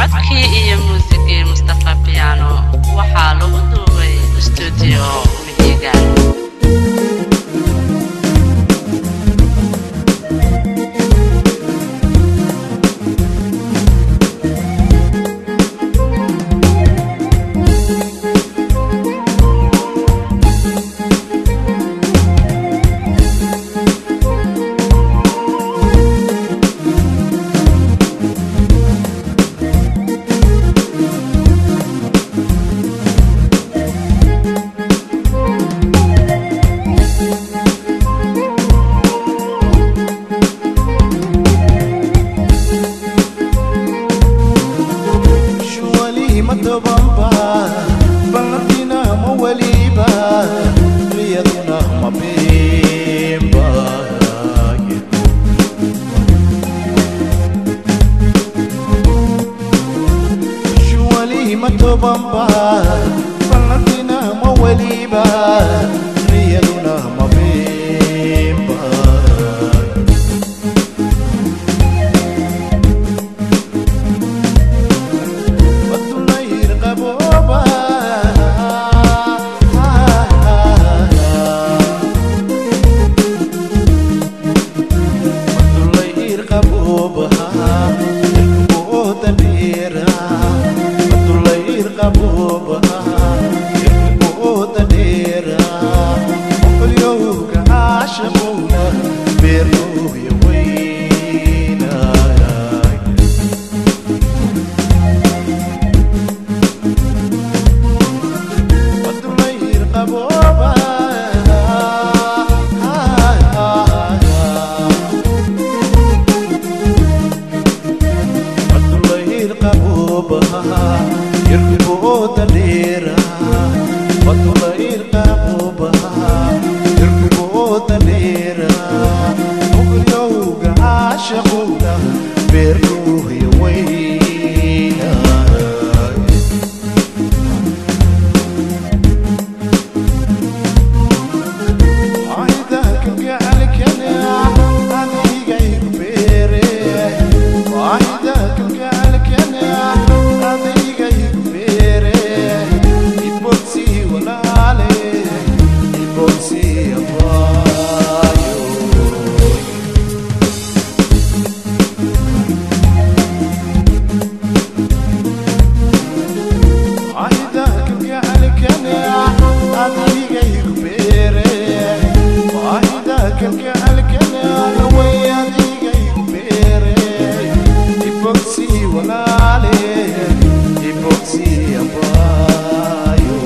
codkii iyo muusigii mustafa piano waxaa lagu duubay stuudio mihigan shuwali matobamba ballantina ma weliba riyaduna ma bimba shuwali matobamba ballantina ma weliba riyaduna ma bimba Watulayir qaboba Watulayir qaboba Irkuboda dheera Watulayir qaboba Irkuboda dheera Oqolyowga caashaqowna Beerlooya weynaya Watulayir qaboba Watulayir qaboba Irkibooda dheera Watulayir qaboba Irkibooda dheera Muqyowga caashaqowna Beerkuuya weynaya وعيدك القعلك انا هذيك يكبيري وعيدك القعلك انا هذيك يكبيري يبوكسي ولا علي يبوكسي يا بايو عيدك القعلك انا هذيك يكبيري وعيدك القعلك انا وياديك يكبيري يبوكسي ولا علي يبوكسي يا بايو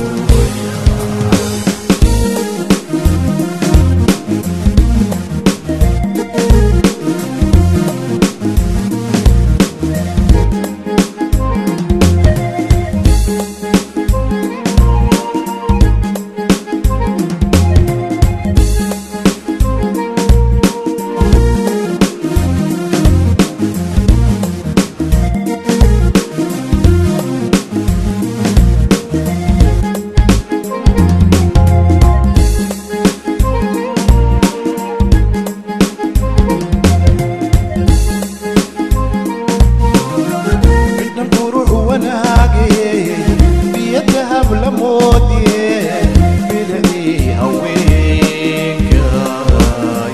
midna qurux wanaage biyadahab la moodye biladii haweenkay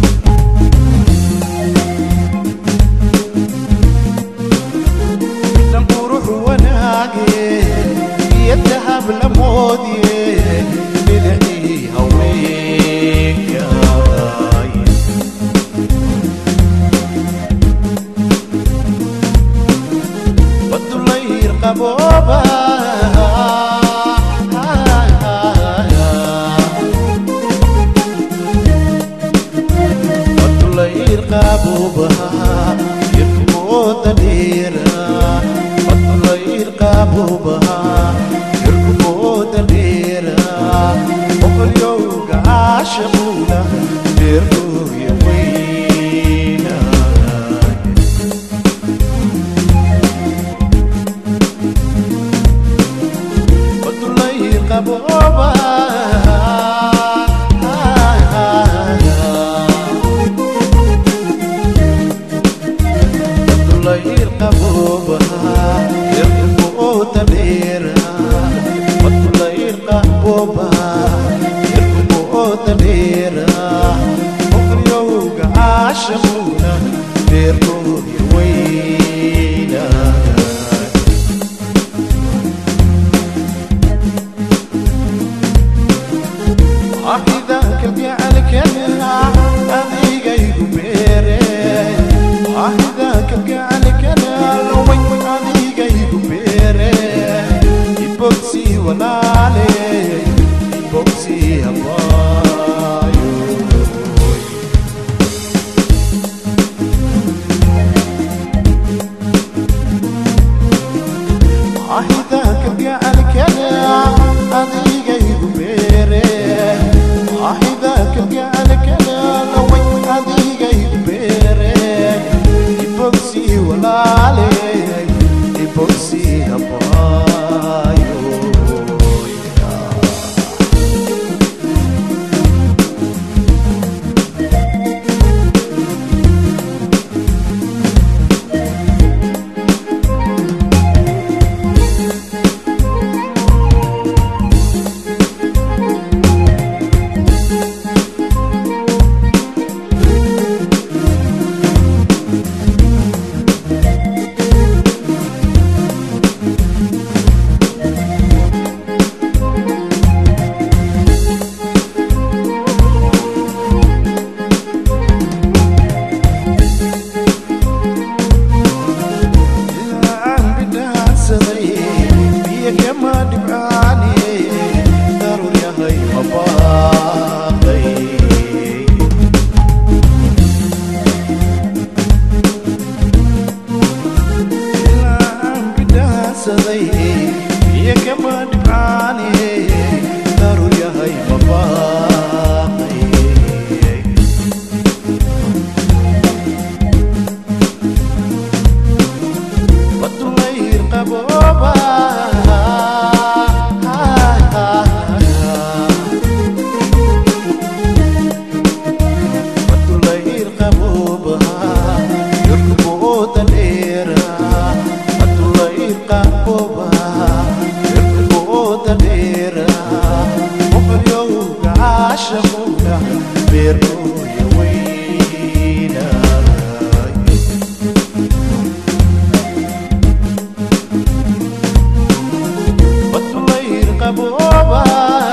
midna qurux wanaage biyadahab la moodye biladii haweenkay Watulayir qaboba Watulayir qaboba Yirkuboda dheera Watulayir qaboba Yirkuboda dheera Oqolyowga caashaqowna Beerlooya weynaya Watulayir qaboba caashaquna beerkooya weyna waaxidaanka gacalkana adigaygu beere waaxidaanka gacalkana laway adigaygu beere ibogsi walaale ibogsi habaayo waaxidaanka gacalkana adigaygu beere waaxidaanka gacalkana laway adigaygu beere ibogsi walaale ibogsi habaayo ilaa bidhaansaday biyo kama dhibcaane daruur yahay mabaaqay ilaa bidhaansaday biyo kama dhibcaane daruur yahay mabaaqay Batulayr qabooba Batulayr qabooba Yurkuboota dheera Batulayr qabooba Yurkuboota dheera Muqalyowga caashaqowga Beerkooya weynaa Batulayr qabooba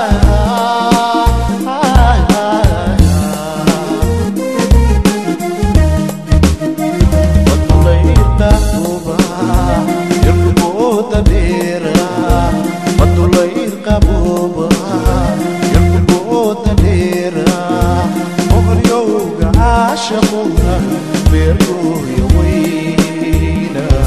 Batulayr qabooba Yurkuboota dheera Batulayr qabooba Yurkuboota dheera Muqalyowga caashaqowga Beerkooya weynaa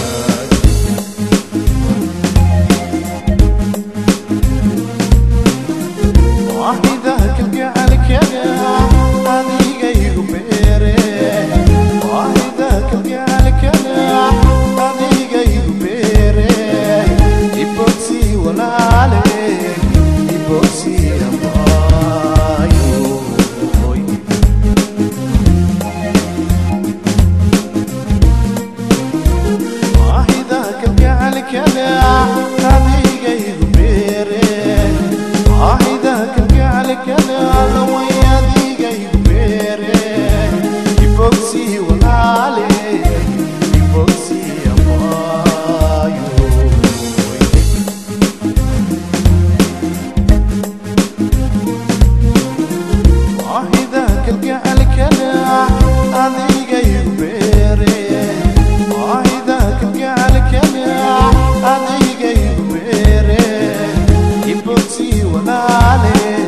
waaxidaanka gacalkana adigaygu beere waaxidaanka gacalkana adigaygu beere ibogsi walaale ibogsi abaayo waaxidaanka gacalkana adigaygu beere waaxidaanka gacalkana laway adigaygu beere ibogsi walaale ibogsi abaayo waaxidaanka gacalkana adigaygu beere waaxidaanka gacalkana adigaygu beere ibogsi walaale